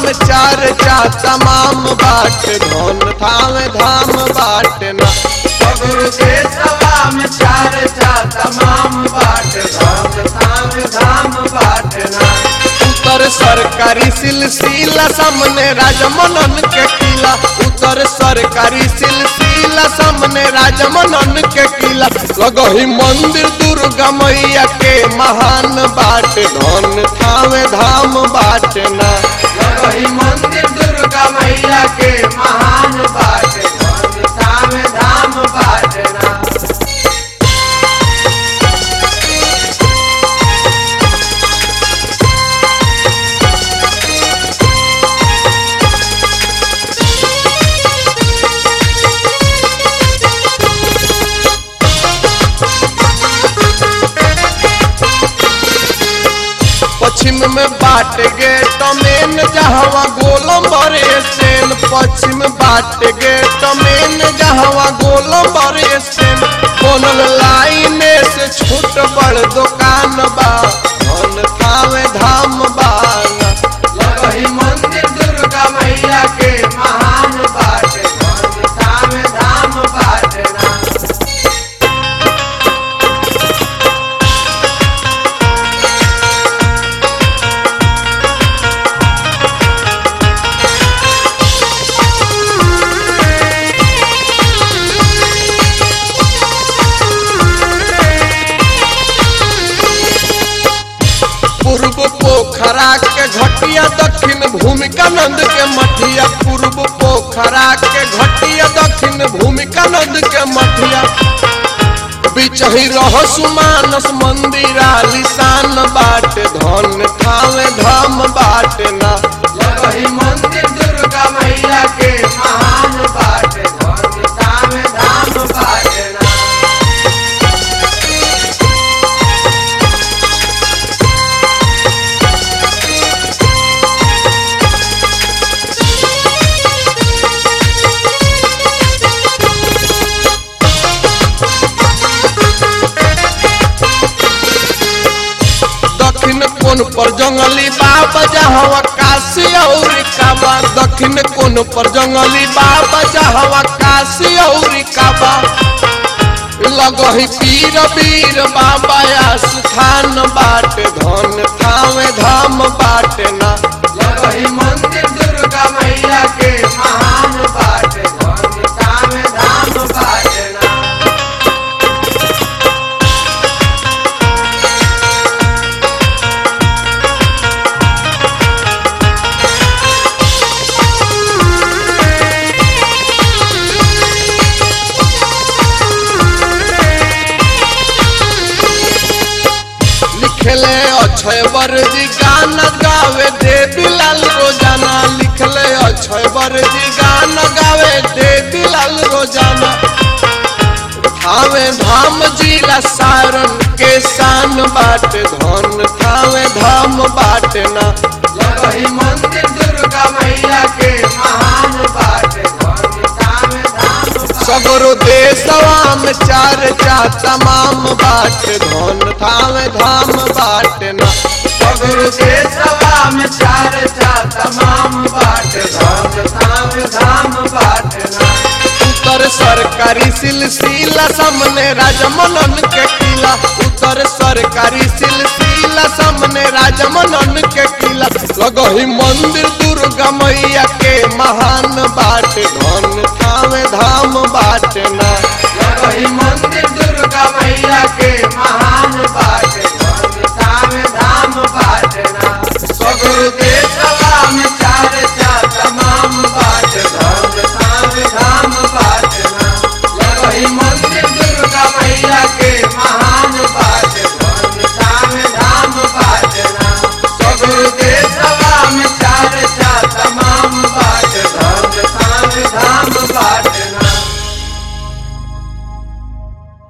में चार चा तमाम बाट धन थावे धाम बाट ना सगुरु देशवा में चार चा तमाम बाट धाम धाम धाम बाटना उत्तर सरकारी सिलसिला सामने राजमनन के किला उत्तर सरकारी सिलसिला सामने राजमनन के किला लगही मंदिर दुर्गा मैया के महान बाट धन थावे धाम बाट ना लगही मंदिर दुर्गा मैया के महान बाट धाम धाम धाम बाटना पश्चिम में बाट गेट मेन जहवा गोलम्बर स्टैंड पश्चिम बाट गेट मेन जहवा गोलम्बर स्टैंड बनल लाइन से छोट बड़ दुकान बा धन थावे धाम बाना लगही मंदिर दुर्गा मैया के महान बाट धाम धाम धाम बाटना पूर्व पोखरा के घटिया दक्षिण भूमिकानंद के मठिया पूर्व पोखरा के घटिया दक्षिण भूमिकानंद के मठिया बीच ही रह सुमानस मंदिर आलिशान बाट धन थावे धाम बाट ना लगही मंदिर दुर्गा मैया के महान बाट धाम धाम धाम बाटना दक्षिण कोन पर जंगली बाबा जहवा काशी और काबा दक्षिण कोन पर जंगली बाबा जहवा काशी और काबा लगही पीर वीर बाबा स्थान बाट धन थावे धाम बाट ना लगही मंदिर दुर्गा मैया के महान बाट धाम धाम धाम बाटना लिखले अक्षय वर्जी गाना गावे देवी लाल रोजाना लिखले अक्षय वर्जी गाना गावे देवी लाल रोजाना थावे धाम जिला सारण के शान बाट धन थावे धाम बाट ना लगही मंदिर दुर्गा मैया के महान बाट धाम धाम धाम सगरो देशवा में चार चा तमाम बाट धन थावे धाम बाट ना सगुरु देशवा में चार चा तमाम बाट धाम धाम धाम बाटना उत्तर सरकारी सिलसिला सामने राजमनन के किला उत्तर सरकारी सिलसिला सामने राजमनन के किला लगही मंदिर दुर्गा मैया के महान बाट धन थावे धाम बाट ना